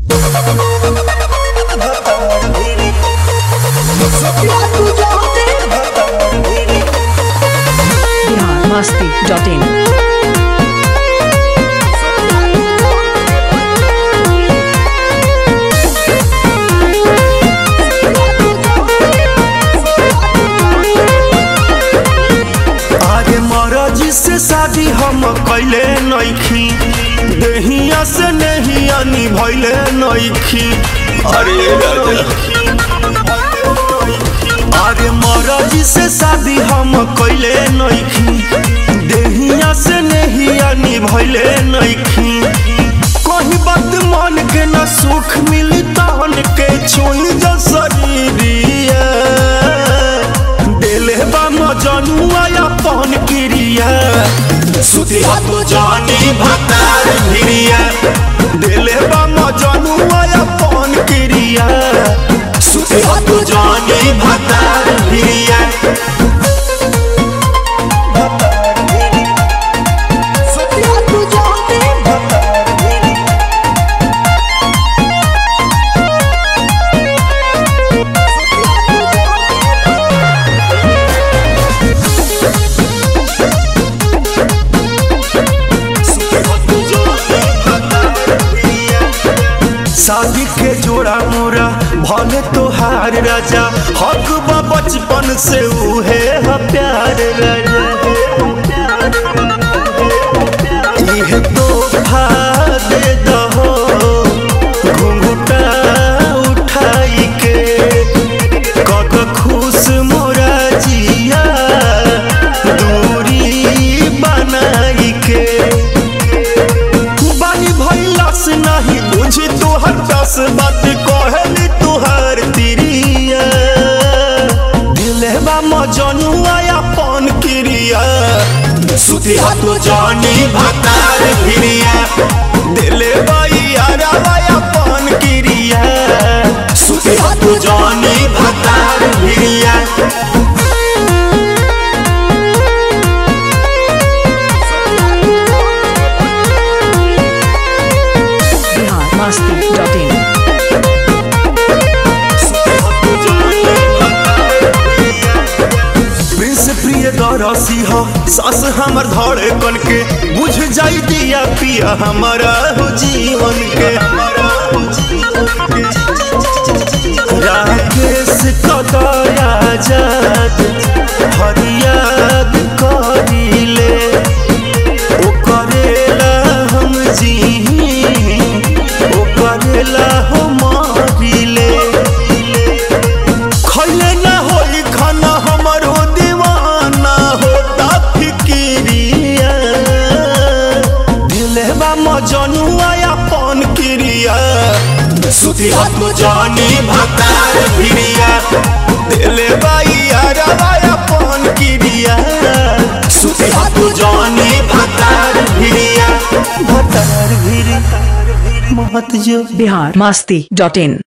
Bihar Masti dot इन आगे मरजी से शादी हम कैले नइखी देहिया से नहिया निभैले नइखी अरे राजा आगे मरजी से शादी हम कैले नइखी देहिया से नहिया निभैले नइखी कहीं बात मन के न सुख मिली तहन के छोई जा शरीरिया देले बा मजनुआ अपन क्रिया सुती तो जानी भतार भिरिया देले बा मजनुआ अपन क्रिया सुती तो जानी भतार भिरिया शादी के जोड़ा मोरा भले तोहार राजा हक बा बचपन से उहे ह प्यार राजा इहे तोहफा दे दहो घुंघटा उठाई के कक खुश मोरा जिया दूरी बनाई के बानी भैलस नहीं बुझी तोहर दस बात कहली तोहर तिरिया दिले बा मजनुआ अपन क्रिया सुती तो जानी भतार भिरिया दिले यारा अपन क्रिया सुती तो जानी भतार भिरिया Bihar Masti dot in Prince Priyadarshi हो सास हमर धड़े कन के बुझ जाई दिया पिया हमारा हो जीवन के राकेश कदया जात फरियाद करिले ओ करेला हम जी ओ करेला हो मारिले खैले ना होई खाना हमरो दीवाना होता फिकिरिया दिले बा मजनुआ अपन क्रिया सुती तो जानी भतार भिरिया दिले बा यारा अपन क्रिया सुती तो जानी भतार भिरिया भतार भिरी महत जो बिहार मस्ती डॉट इन